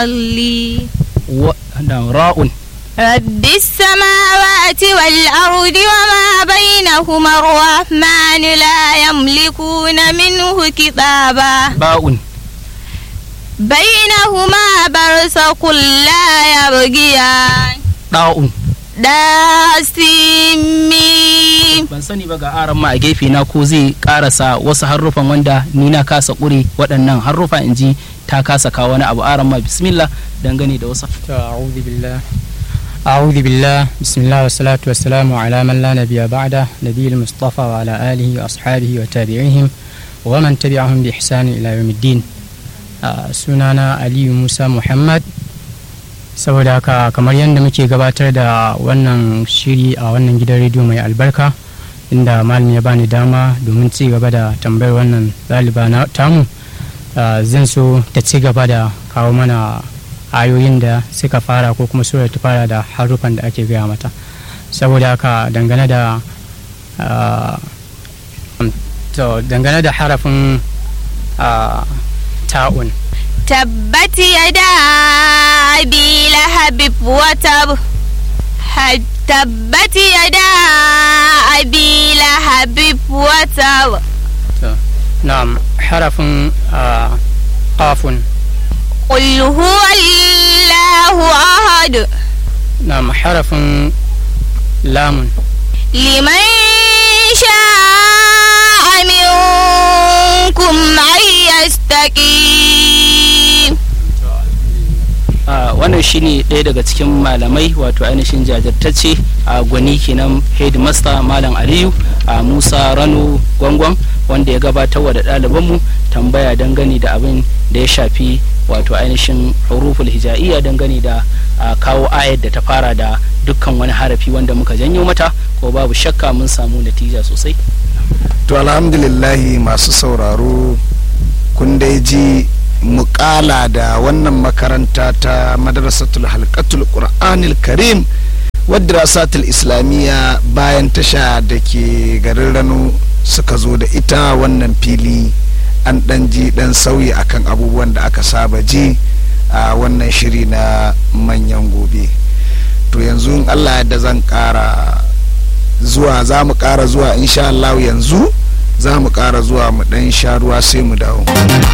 لي wa da ra'un رب السماوات والأرض وما بينهما الرحمن لا يملكون منه كتابا ba'un بينهما برزق لا يبغيان da'un داسمين ban sani ba ga aran ma a gefe na ko zai karasa wasu harufan wanda ni na kasa kure waɗannan harufa in ji ta kasa kawo wani abu aran ma bismillah dangane da wasu أعوذ بالله أعوذ بالله بسم الله والصلاة والسلام على من لا نبي بعده نبي المصطفى وعلى آله وأصحابه وتابعيهم ومن تبعهم بإحسان إلى يوم الدين آه، sunana Aliyu Musa Muhammad saboda haka kamar yadda muke gabatar da wannan shiri a wannan gidan rediyo mai albarka inda malam ya bani dama domin ci gaba da tambayar wannan ɗaliba na tamu ah, zan so ta ci gaba da kawo mana ayoyin da suka fara ko kuma surar ta fara da harufan da ake gaya mata saboda haka dangane da ah, to dangane da harafin ah, ta'un تبت يدا أبي لهب وتب ه- تبت يدا أبي لهب وتب نعم حرف آه قاف قل هو الله أحد نعم حرف لام لمن شاء منكم أن يستقيم a wannan shine ɗaya daga cikin malamai wato ainihin jajirtacce a gwani kenan headmaster malam aliyu a musa rano gwangwan wanda ya gabatar wa da ɗalibanmu tambaya dangane da abin da ya shafi wato ainihin huruful hija'iyya dangane da a, kawo ayar da ta fara da dukkan wani harafi wanda muka janyo mata ko babu shakka mun samu natija sosai to alhamdulillahi masu sauraro kun dai ji mukala da wannan makaranta ta madrasatul halkatul qur'anil karim wadda rasatul islamiyya bayan tasha da ke garin rano suka zo da ita wannan fili an dan ji dan sauyi akan abubuwan da aka saba ji a wannan shiri na manyan gobe to yanzu in allah da zan kara zuwa za mu kara zuwa insha Allah yanzu za mu kara zuwa mu dan sha ruwa sai mu dawo